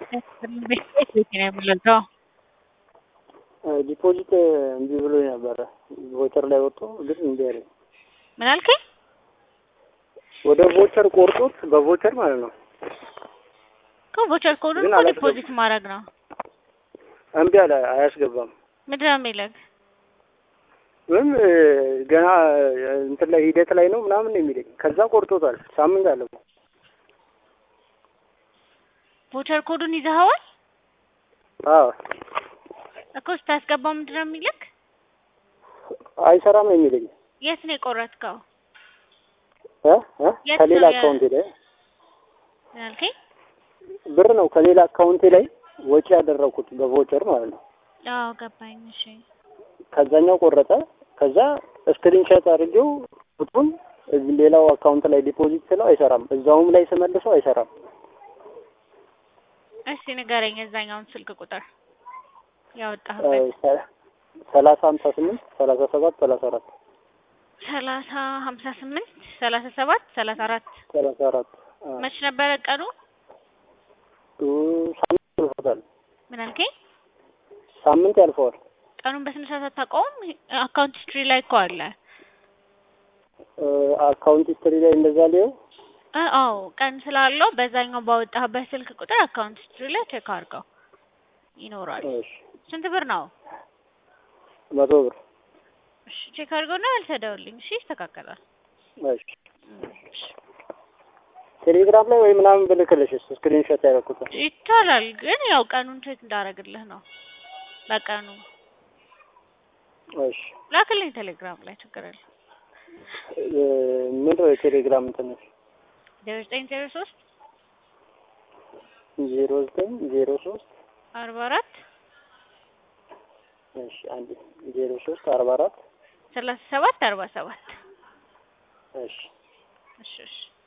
ቤት ነው የምንለዛው ዲፖዚት እምቢ ብሎ ነበረ ቮቸር ላይ ወጥቶ ግን እምቢ አለኝ። ምን አልከኝ? ወደ ቮቸር ቆርጦት በቮቸር ማለት ነው ከቮቸር ኮዱን ግን እኮ አላስገባም። ዲፖዚት ማድረግ ነው። እምቢ አለ፣ አያስገባም። ምንድን ነው የሚልህ? ወይም ገና እንትን ላይ ሂደት ላይ ነው ምናምን ነው የሚለኝ። ከዛ ቆርጦታል። ሳምንት አለው። ቮቸር ኮዱን ይዘኸዋል አዎ እኮ ስታስገባው ምንድን ነው የሚልህ? አይሰራም ነው የሚለኝ የት ነው የቆረጥከው? እ እ የት ከሌላ ነው የ- አካውንቴ ላይ ምን አልከኝ? ብር ነው ከሌላ አካውንቴ ላይ ወጪ ያደረኩት በቮቸር ማለት ነው። አዎ ገባኝ። እሺ ከዛኛው ቆረጠ። ከዛ ስክሪንሾት አድርጌው ቁጥሩን እዚህ ሌላው አካውንት ላይ ዲፖዚት ስለው አይሰራም። እዛውም ላይ ስመልሰው አይሰራም። እስቲ ንገረኝ የዛኛውን ስልክ ቁጥር እ ያወጣህበት። ሰ- ሰላሳ ሀምሳ ስምንት ሰላሳ ሰባት ሰላሳ አራት ሰላሳ ሀምሳ ስምንት ሰላሳ ሰባት ሰላሳ አራት ሰላሳ አራት አ፣ መች ነበረ ቀኑ? እ፣ ሳምንት ያልፎታል። ምን አልከኝ? ሳምንት ያልፈዋል። ቀኑን በስነ ስርዓት አታውቀውም? አካውንት ሂስትሪ ላይ እኮ አለ። እ፣ አካውንት ሂስትሪ ላይ እንደዛ ሊሆን እ አዎ ቀን ስላለው በዛኛው ባወጣህበት ስልክ ቁጥር አካውንት ሂስትሪ ላይ ቼክ አድርገው ይኖራል። እሺ፣ ስንት ብር ነው? መቶ ብር እሺ ቼክ አድርገውና አልተደውልኝ። እሺ ይስተካከላል። እሺ። ቴሌግራም ላይ ወይ ምናምን ብልክልሽስ ስክሪንሾት ያደረኩት ይቻላል፣ ግን ያው ቀኑን ቼክ እንዳደረግልህ ነው። በቀኑ እሺ። ላክልኝ ቴሌግራም ላይ ችግር የለም። እ፣ ምንድን ነው የቴሌግራም እንትን ዜሮ ዘጠኝ ዜሮ ሶስት ዜሮ ዘጠኝ ዜሮ ሶስት አርባ አራት እሺ አንድ ዜሮ ሶስት አርባ አራት ሰላሳ ሰባት አርባ ሰባት እሺ እሺ እሺ